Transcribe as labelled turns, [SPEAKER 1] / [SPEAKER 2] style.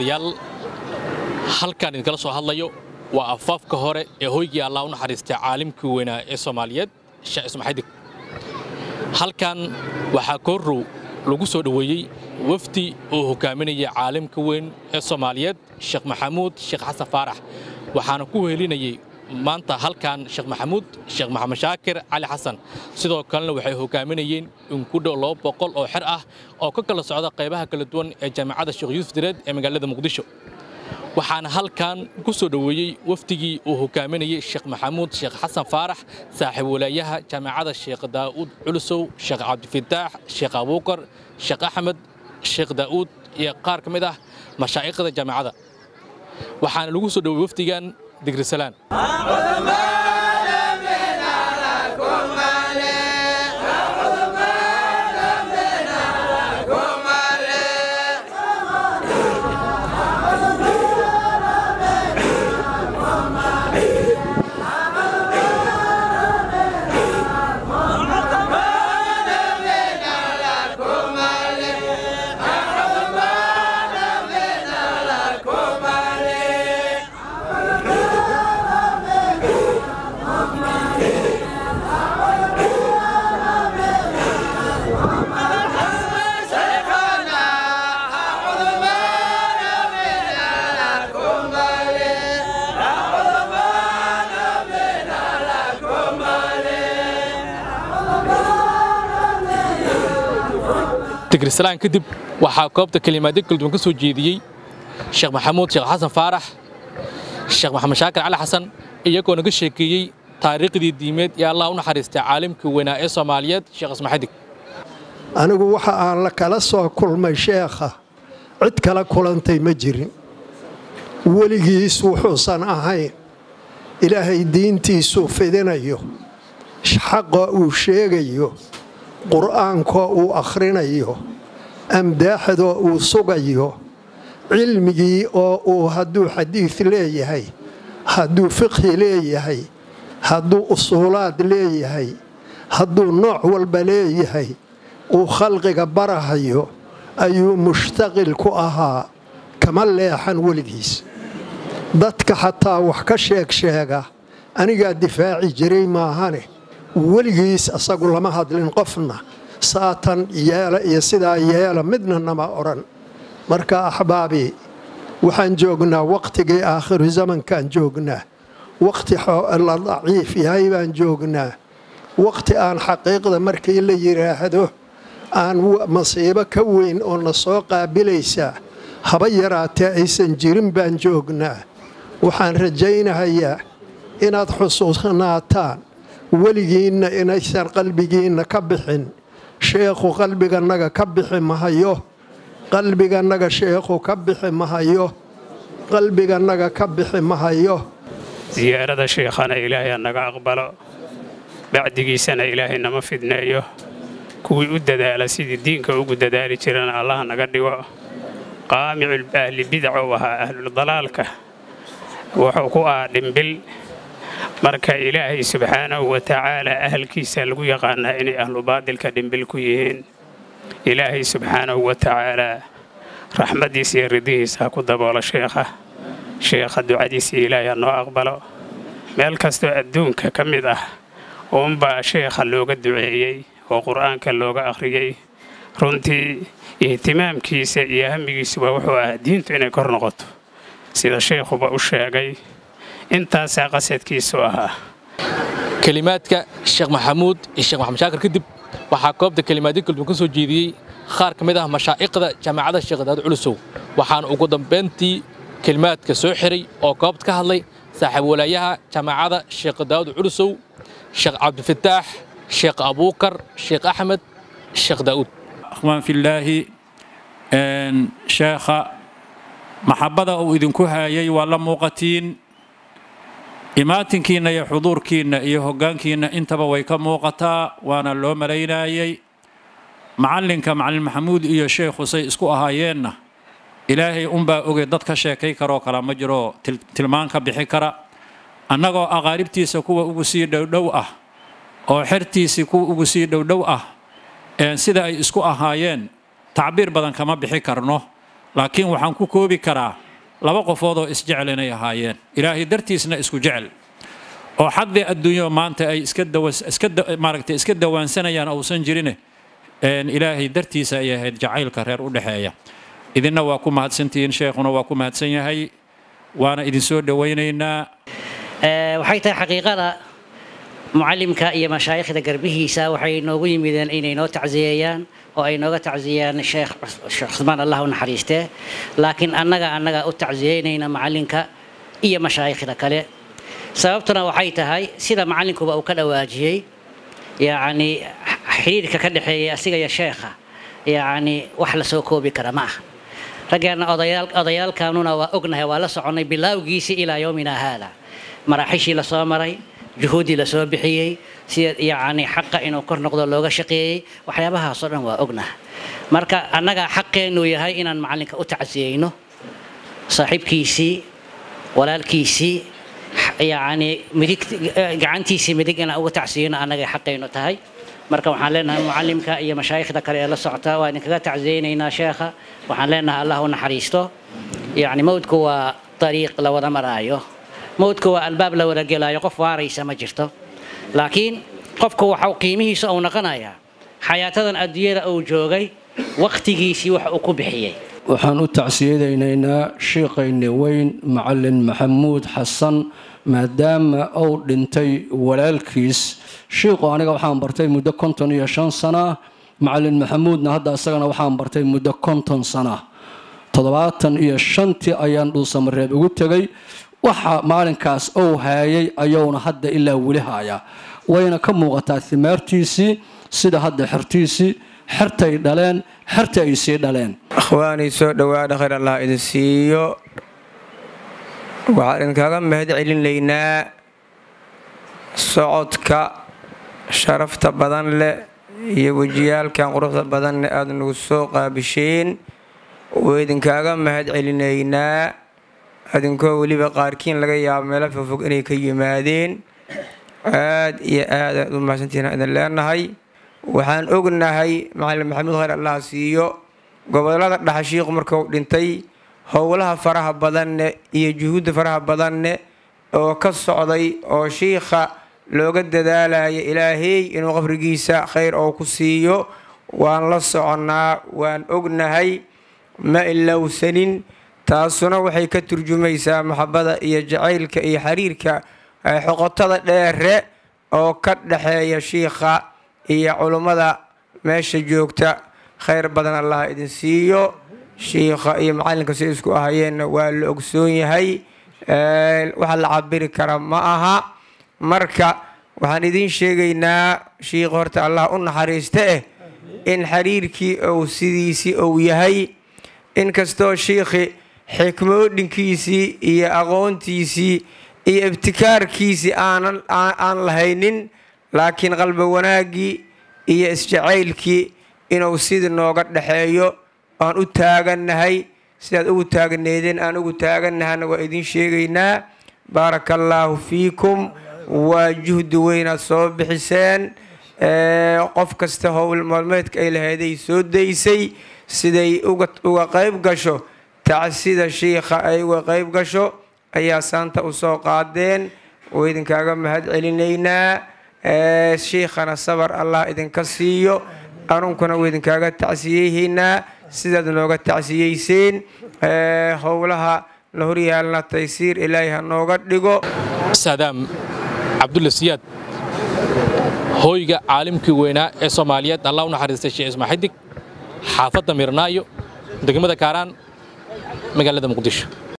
[SPEAKER 1] daawadayaal halkaan idinkala soo hadlayo waa afaafka hore ee hoygii allah u naxariistay caalimkii weynaa ee soomaaliyeed sheekh ismaxadig halkan waxaa koorrow lagu soo dhoweeyey wafdi uu hogaaminaya caalimka weyn ee soomaaliyeed sheekh maxamuud sheekh xasan faarax waxaana ku wehelinayay maanta halkan sheekh maxamuud sheekh maxamed shaakir cali xasan sidoo kalena waxay hogaaminayeen in ku dhow laba boqol oo xer ah oo ka kala socda qaybaha kala duwan ee jaamacadda sheekh yuusuf direed ee magaalada muqdisho waxaana halkan ku soo dhoweeyey wafdigii uu hogaaminayey sheekh maxamuud sheekh xasan faarax saaxiib walaayaha jaamacadda sheekh daa'uud culusow sheekh cabdifataax sheekh abuukar sheekh axmed sheekh daa'uud iyo qaar ka mid ah mashaa'ikhda jaamacadda waxaana lagu soo dhoweeyey wafdigan digrisalaan digrisalaan kadib waxaa koobta kelimaadyo kala duwan ka soo jeediyey sheekh maxamuud sheekh xasan faarax sheekh maxamed shaakir cali xasan iyagoo naga sheekeeyey taariikhdii diimeed ee allah u naxariistay caalimkii weynaa ee soomaaliyeed sheekh ismaxadig
[SPEAKER 2] anigu waxa aan la kala soo kulmay sheekha cid kala kulantay ma jirin weligiis wuxuusan ahayn ilaahay diintiisuu fidinayo xaqa uu sheegayo qur'aankoo uu akhrinayo amdaaxdoo uu sugayo cilmigii oo uu hadduu xadiid leeyahay hadduu fiqhi leeyahay hadduu usuulaad leeyahay hadduu nooc walba leeyahay uu khalqiga barahayo ayuu mushtaqil ku ahaa kama leexan weligiis dadka xataa wax ka sheeg sheega anigaa difaaci jiray maahane weligiis asagu lama hadlin qofna saatan yeela iyo sidaa yeela midna nama odhan marka axbaabii waxaan joognaa wakhtigii aakhiru zamankaan joognaa wakhti la daciif yahay baan joognaa wakhti aan xaqiiqda markii la yidhaahdo aan masiibo ka weyn oo na soo qaabilaysaa haba yaraatee aysan jirin baan joognaa waxaan rajaynahayaa inaad xusuusnaataan weligiinna inaysan qalbigiinna ka bixin sheekhu qalbigannaga ka bixi mahayo qalbigannaga sheekhu ka bixi mahayo qalbigannaga ka bixi mahayo
[SPEAKER 3] siyaarada sheekhana ilaahay naga aqbalo bacdigiisana ilaahay nama fidneeyo kuwii u dadaala sidii diinka ugu dadaali jirana allah naga dhigo qaamicul ahli bidac ou ahaa ahludalaalka wuxuu ku ahaa dhimbil marka ilaahay subxaanahu wa tacaalaa ahalkiisa lagu yaqaanaa inay ahlu baadilka dhimbil ku yihiin ilaahay subxaanahu wa tacaalaa raxmaddiisa iyo ridihiisa ha ku daboolo sheekha sheekha ducadiisa ilaahay ha noo aqbalo meel kastoo adduunka ka mid ah uunbaa sheekha looga duceeyey oo qur'aanka looga akhriyey runtii ihtimaamkiisa iyo hamigiisuba wuxuu ahaa diintu inay kor noqoto sida sheekhuba u sheegay intaasaa qasadkiisu ahaa
[SPEAKER 1] kelimaadka sheekh maxamuud iyo sheekh maxamed shaakir kadib waxaa koobta kelimaadyo kala duwan ka soo jeediyey qaar ka mid ah mashaa'iqda jaamacadda sheekh daa'uud culusow waxaana ugu dambayntii kelimaadka soo xiray oo koobta ka hadlay saaxiib walaayaha jaamacadda sheekh daa'uud culusow sheekh cabdifataax sheekh abuukar sheekh axmed sheekh daa'uud
[SPEAKER 4] akhwaan fillaahi sheekha maxabbada uu idinku haayay waa la muuqatiin imaatinkiinna iyo xuduurkiinna iyo hoggaankiinna intaba way ka muuqataa waana loo malaynaayey macallinka macallin maxamuud iyo sheekhu say isku ahaayeenna ilaahay unbaa oge dad ka sheekay karoo kala ma jiro tilmaan ka bixi kara annagoo aqaaribtiisa kuwa ugu sii dhowdhow ah oo xertiisii kuwa ugu sii dhowdhow ah sida ay isku ahaayeen tacbiir badan kama bixi karno laakiin waxaan ku koobi karaa laba qofood oo isjecel inay ahaayeen ilaahay dartiisna isku jecel oo xaqdii adduunyo maanta ay iska maaragtay iska dawaansanayaan uusan jirine ilaahay dartiisa ay ahayd jacaylka reer u dhexeeya idinna waa ku mahadsantihiin sheekhuna waa ku mahadsan yahay waana idinsoo dhowaynaynaa
[SPEAKER 5] waxay tahay xaqiiqada mucallimka iyo mashaayikhda garbihiisa waxay noogu yimideen inay noo tacsiyeeyaan oo ay nooga tacsiyeyaan sheekh sheekh cusmaan allah u naxariistee laakiin annaga annaga u tacsiyeynayna macallinka iyo mashaayikhda kale sababtuna waxay tahay sida macallinkuba uu ka dhawaajiyey yacni xiriirka ka dhexeeya asiga iyo sheekha yacni wax la soo koobi kara ma aha raggeena odayaal odayaalkanuna waa ognahay waa la soconnay bilaawgiisii ilaa yowmina haada maraaxishii la soo maray juhuuddii la soo bixiyey sida yacni xaqa inuu kor noqdo looga shaqeeyey waxyaabahaasoo dhan waa ognaha marka annaga xaqeennu yahay inaan macallinka u tacsiyeyno saaxiibkiisii walaalkiisii yacni midig gacantiisii midig inaan uga tacsiyeyno annagay xaqaynu tahay marka waxaan leenahay mucallimka iyo mashaayikhda kale ee la socota waa idinkaga tacsiyeynaynaa sheekha waxaan leenahay allah u naxariisto yacni mawdku waa dariiq la wada maraayo mawdku waa albaab la wada gelaayo qof waaraysa ma jirto laakiin qofku waxa qiimihiisa uu noqonayaa xayaatadan adduunyada uu joogay wakhtigiisii wax uu ku bixiyey
[SPEAKER 6] waxaan u tacsiyadaynaynaa shiiqayni weyn macallin maxamuud xasan maadaama uu dhintay walaalkiis shiiqu aniga waxaan bartay muddo konton iyo shan sana macallin maxamuudna hadda isagana waxaan bartay muddo konton sana toddobaatan iyo shantii ayaan dhuusamareeb ugu tegay waxa maalinkaas uu haayay ayuuna hadda ilaa weli haaya wayna ka muuqataa himaartiisii sida hadda xertiisii xertay dhaleen xerta ay sii dhaleen
[SPEAKER 7] akhwaanii soo dhowaada khayr allah idin siiyo waxaan idinkaga mahad celinaynaa socodka sharafta badan leh iyo wejiyaalkan quruxda badanne aada nagu soo qaabisheen waa idinkaaga mahad celinaynaa adinkoo weliba qaarkiin laga yaabo meelo fogfog inay ka yimaadeen aad iyo aad aad u mahadsantihiin idin leenahay waxaan ognahay macalin maxamuud khayr allah siiyo gobolada dhaxashiiqu markuu dhintay howlaha faraha badanne iyo juhuudda faraha badanne oo ka socday oo shiikha looga dadaalaya ilaahay inuu qabrigiisa khayr oo ku siiyo waan la soconnaa waan ognahay ma ilowsanin taasuna waxay ka turjumaysaa maxabada iyo jacaylka iyo xiriirka xoqotada dheere oo ka dhexeeya shiikha iyo culummada meesha joogta khayr badan allah idin siiyo shiikha iyo macallinka si isku ahayeenna waa la ogsoon yahay waxa la cabiri kara ma aha marka waxaan idiin sheegaynaa shiikha horta allah u naxariista eh in xiriirkii ou sidiisii ou yahay inkastoo shiikhi xikmoodhinkiisii iyo aqoontiisii iyo ibtikaarkiisii aan lahaynin laakiin qalba wanaaggii iyo isjacaylkii inuu sidii nooga dhexeeyo aan u taagannahay sidaad ugu taagneedeen aan ugu taagannahana waa idiin sheegaynaa baaraka allaahu fiikum waa juhdi weynaad soo bixiseen qof kasta howl maalmeedka ay lahayday soo daysay siday uga qayb gasho tacsida shiikha ay uga qayb gasho ayaa saanta u soo qaadeen oo idinkaaga mahad celinaynaa shiikhana sabar allah idinka siiyo anunkuna waa idinkaaga tacsiyeyhaynaa sidaad nooga tacsiyeyseen howlaha na horyaalna taysiir ilaahay ha nooga dhigo
[SPEAKER 1] saadaam cabdulla siyaad hooyga caalimkii weynaa ee soomaaliyeed allah u naxariistay sheekh ismaa xidig xaafadda mirnaayo degmada kaaraan magaalada muqdisho